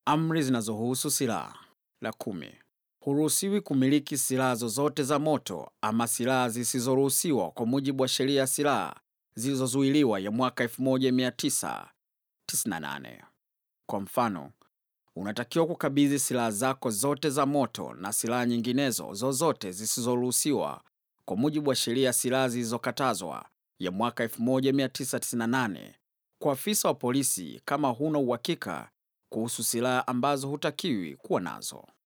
Amri zinazohusu silaha. La kumi, huruhusiwi kumiliki silaha zozote za moto ama silaha zisizoruhusiwa kwa mujibu wa sheria ya silaha zilizozuiliwa ya mwaka 1998. Kwa mfano, unatakiwa kukabidhi silaha zako zote za moto na silaha nyinginezo zozote zisizoruhusiwa kwa mujibu wa sheria ya silaha zilizokatazwa ya mwaka 1998 kwa afisa wa polisi kama huna uhakika kuhusu silaha ambazo hutakiwi kuwa nazo.